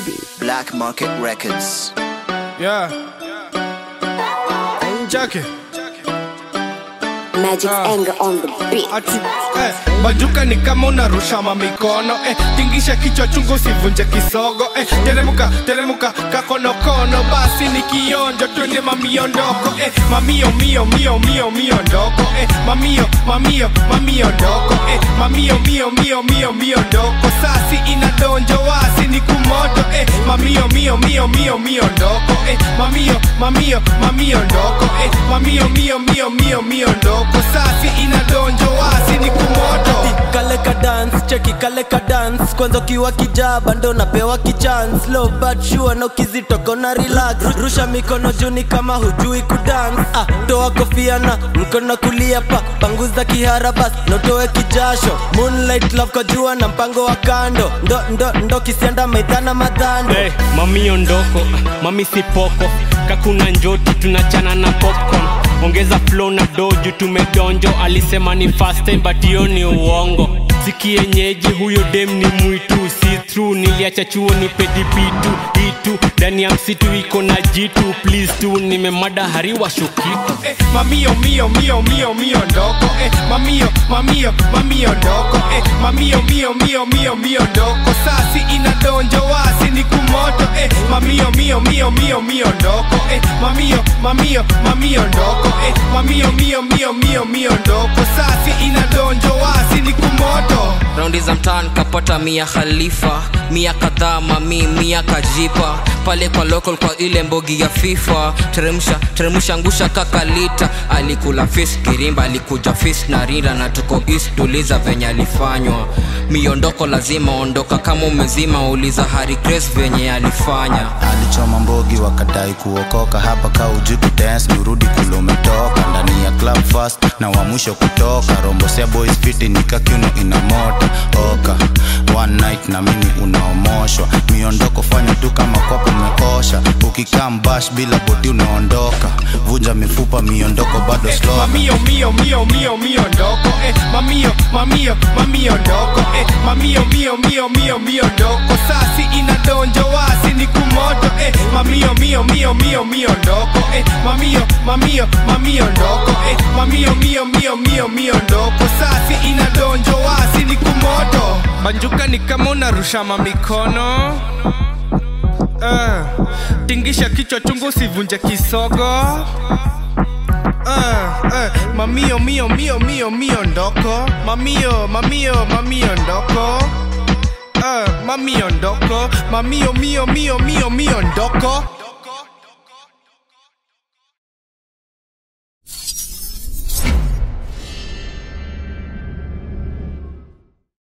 beat. Black Market Records. Yeah. Jackie. Magic Ah. anger on the beat. Ati, eh, bajuka ni kama unarusha mamikono eh, tingisha kichwa chungu sivunje kisogo eh, teremuka teremuka kakonokono basi ni kionjo twende mamiondoko eh, mamio mio mio mio mio ndoko eh, mamio mamio mamio ndoko eh, mamio mio mio mio mio ndoko sasi inadonjo wasi ni kumoto eh, mamio mio mio mio mio ndoko eh, mamio mamio mamio ndoko eh, mamio mio mio mio mio ndoko sasi inadonjo wasi ni kumoto kale ka dance cheki kale ka dance kwanza ukiwa kijaba ndo napewa kichance low but sure na ukizitoko na relax rusha mikono juni kama hujui kudance ah, toa kofia na mkono kulia pa panguza kihara bas notoe kijasho moonlight love kwa jua na mpango wa kando ndo ndo ndo kisianda maidhana madhando hey, mami ondoko mami sipoko kakuna njoti tunachana na popcorn ongeza flow na doju tumedonjo alisema ni fast time but hiyo ni uongo sikienyeji huyo dem ni mwitu si true niliacha chuo ni pedipitu itu ndani ya msitu iko na jitu please tu nimemada hariwa shukitu eh, mamio mio mio mio mio ndoko eh, mamio mamio mamio ndoko eh, mamio mio mio mio mio ndoko sasi inadonjo wasi ni kumoto eh, mamio mio mio mio mio ndoko eh, mamio mamio mamio ndoko eh, mamio mio mio mio mio ndoko sasi inadonjo wasi ni kumoto raundi za mtaan kapata mia khalifa mia kadhaa mami mia kajipa pale kwa local kwa ile mbogi ya fifa teremsha teremsha ngusha kakalita alikula fis kirimba alikuja fis na rinda na tuko east tuliza venye alifanywa miondoko lazima ondoka kama umezima uliza hari grace venye alifanya alichoma mbogi wakadai kuokoka hapa ka ujui kudance nirudi kule umetoka ndani ya club fast na wa mwisho kutoka rombosea boys fiti nikakiuno ina mota oka one night na mimi unaomoshwa miondoko fanya tu kama kwako umeosha ukikaa mbash bila bodi unaondoka vunja mifupa miondoko bado eh, slow mamio mio mio mio mio ndoko eh, mamio mamio mamio ndoko eh, mamio mio mio mio mio ndoko sasi inadonjo wasi ni kumoto eh, mamio mio mio mio mio ndoko eh, mamio mamio mamio ndoko eh, mamio mio mio mio mio ndoko sasi inadonjo wasi ni kumoto banjuka ni kama unarusha mamikono uh, tingisha kichwa chungu usivunje kisogo Uh, uh, mamio mio mio mio mio ndoko mamio mamio mamio ndoko uh, mamio ndoko mamio mio mio mio mio ndoko